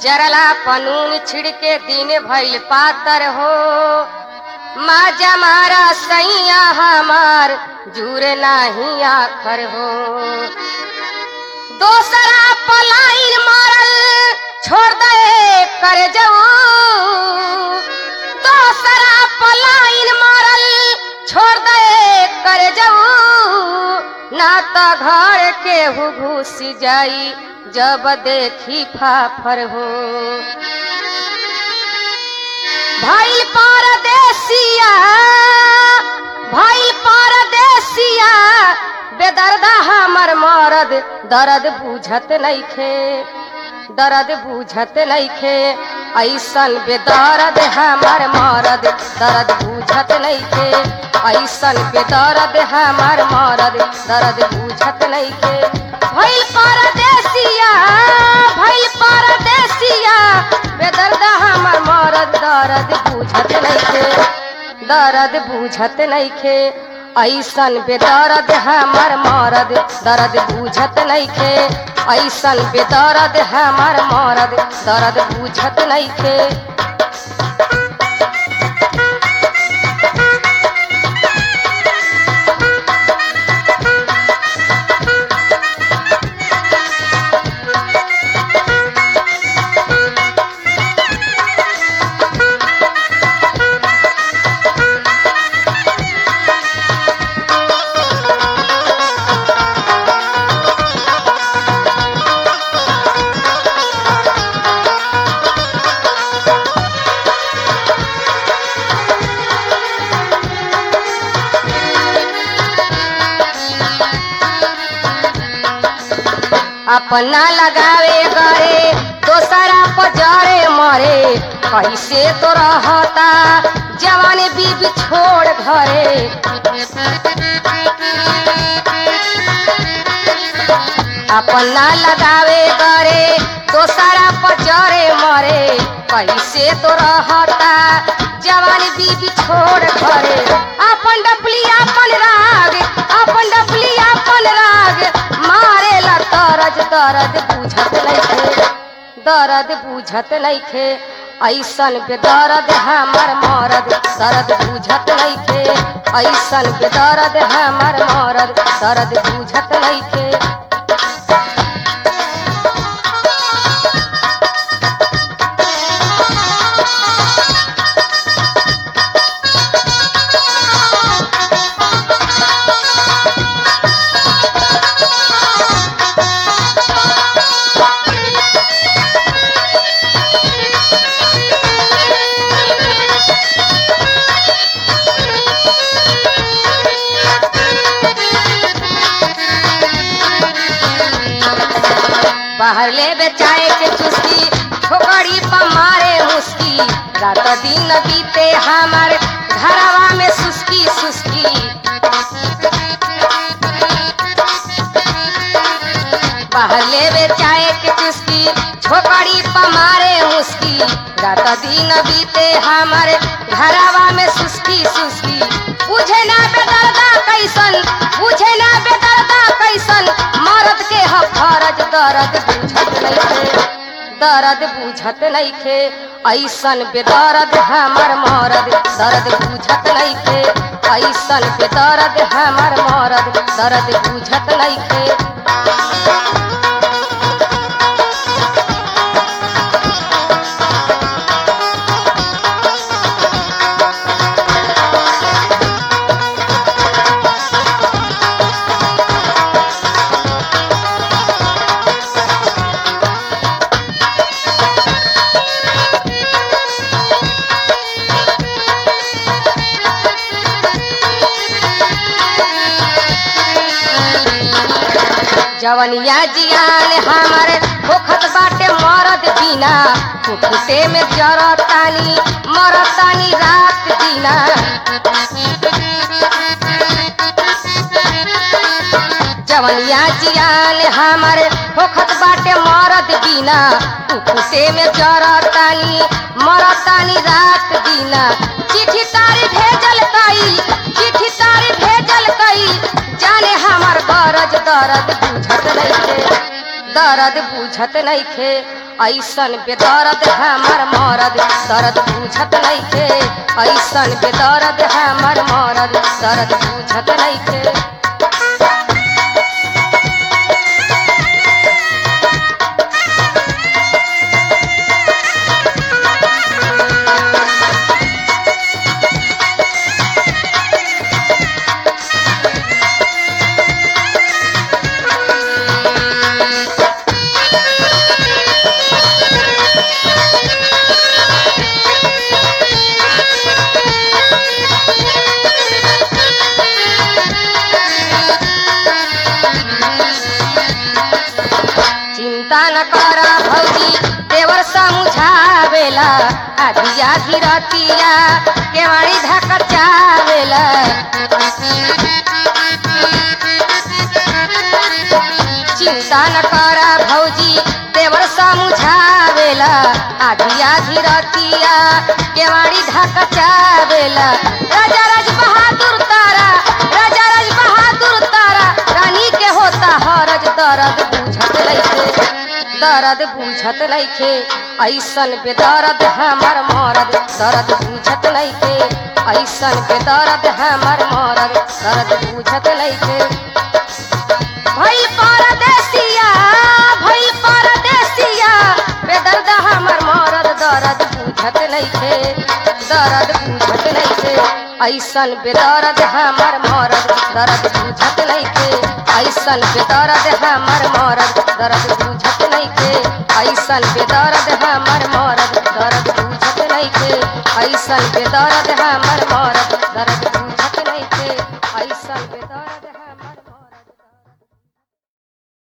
जरला पनून छिड़के दिन भइल पातर हो माजा मारा सैया हमार जुरे नाही आखर हो दोसरा पलाइन मारल छोड़ दे कर जाऊ दोसरा पलाइन मारल छोड़ दे कर जाऊ ना तो घर के हु घुस जाई जब देखी फाफर हो भइल परदेसिया भइल परदेसिया बेदर्दा हमर मरद दर्द बुझत नइखे दर्द बुझत नइखे ऐसन बेदर्द हमर मरद दर्द बुझत नइखे ऐसन बेदर्द हमर मरद दर्द बुझत नइखे भइल परदेसिया भइल परदेसिया बेदर्द हमर मरद दर्द बुझत नइखे दर्द बुझत नइखे ऐसन बेदर्द हमर मरद दर्द बुझत नइखे ऐसन बेदर्द हमर मरद दर्द बुझत नइखे अपना लगावे गरे दोसरा पजरे मरे कैसे तो रहता जवान बीबी छोड़ घरे अपना लगावे गरे दोसरा पजरे मरे कैसे तो रहता जवान बीबी छोड़ घरे अपन डपली अपन राग अपन डपली अपन राग मारेला तरज दर्द बुझत नइखे दर्द बुझत नइखे ऐसन बेदर्द हमर मरद दर्द बुझत नइखे ऐसन बेदर्द हमर मरद दर्द बुझत नइखे बाहर ले बेचाए के चुस्की ठोकरी पर मारे मुस्की रात दिन बीते हमारे घरवा में सुस्की सुस्की बाहर ले बेचाए के चुस्की ठोकरी पर मारे मुस्की रात दिन बीते हमारे घरवा में सुस्की सुस्की बुझे ना बेदर्दा कैसन बुझे ना बेदर्दा कैसन मरद के ह फरज दर्द बुझत नइखे दर्द बुझत नइखे ऐसन बेदर्द हमर मरद दर्द बुझत नइखे ऐसन बेदर्द हमर मरद दर्द बुझत नइखे जवनिया जियान हमारे होखत बाटे मरद बिना फुफुते में जरतानी मरतानी रात दिना जवनिया जियान हमारे होखत बाटे मरद बिना फुफुते में जरतानी मरतानी रात दिना चिट्ठी तारी भेजल कई चिट्ठी तारी भेजल कई जाने हमर गरज दर्द बुझत नइखे दर्द बुझत नइखे ऐसन बेदर्द हमर मरद दर्द बुझत नइखे ऐसन बेदर्द हमर मरद दर्द बुझत नइखे चिंता न करा भौजी देवर समझावेला आधी आधी रतिया केवाड़ी धकचावेला चिंता न करा भौजी देवर समझावेला आधी आधी रतिया केवाड़ी धकचावेला राजा राज बहादुर तारा राजा राज बहादुर तारा रानी के होता हरज दर्द बुझत लइके दर्द बुझत लइके ऐसन बेदर्द हमर मरद दर्द बुझत लइके ऐसन बेदर्द हमर मरद दर्द बुझत लइके भइल परदेसिया भइल परदेसिया बेदर्द हमर मरद दर्द बुझत नइखे दर्द बुझत नइखे ऐसन बेदर्द हमर मरद दर्द बुझत नइखे ऐसन बेदर्द हमर मरद दर्द बुझत नइखे ऐसन बेदर्द हमर मरद दर्द बुझत नइखे ऐसन बेदर्द हमर मरद दर्द बुझत